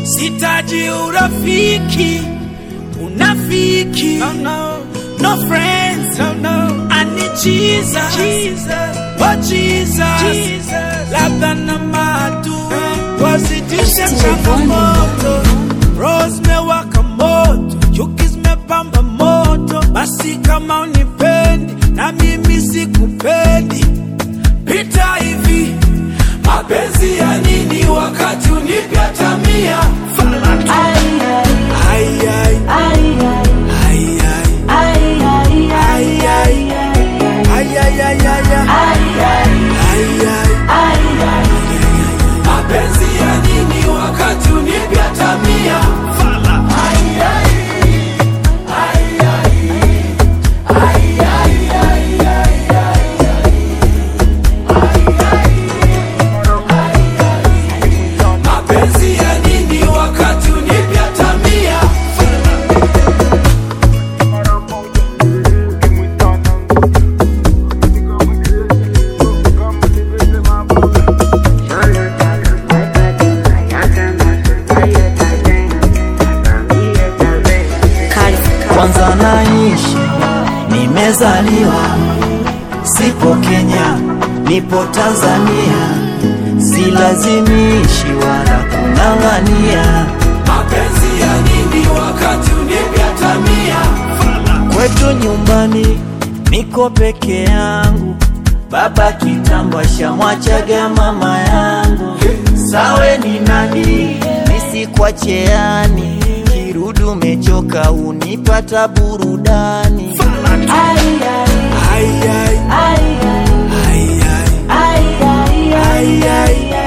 sitaji urafiki unafiki no, no. no friends no, no. I need Jesus, Jesus. Oh Jesus, Jesus. labda na madu wazidishe changamoto Rose mewaka moto chuki zimepamba moto basi kama unipendi na mimi sikupendi pita hivi mapenzi ya nini wakati unipya tamia Ai, ai, ai, ai, ai, ai, ai, ai. ai, ai, ai, Ay, ay, ay, ay, ay. ai, Ay, ay. ai, ai. Mapenzi ya nini wakati unipya tamia? Ay, ay. Ay, ay. Ay, ay, ay, ay, ay, ay. Mapenzi ya nini wakati unipya tamia? kwanza naishi nimezaliwa sipo kenya nipo tanzania silazimishi wala kung'ang'ania Mapenzi ya nini wakati unipya tamia? kwetu nyumbani niko peke yangu baba kitambo ashamwachaga mama yangu sawe ni nani nisikwacheani kirudu umechoka unipata burudani Ai, ai, Ay, ay. ai, ai, Ay, ay. ai, ai, ai, Ay, ay.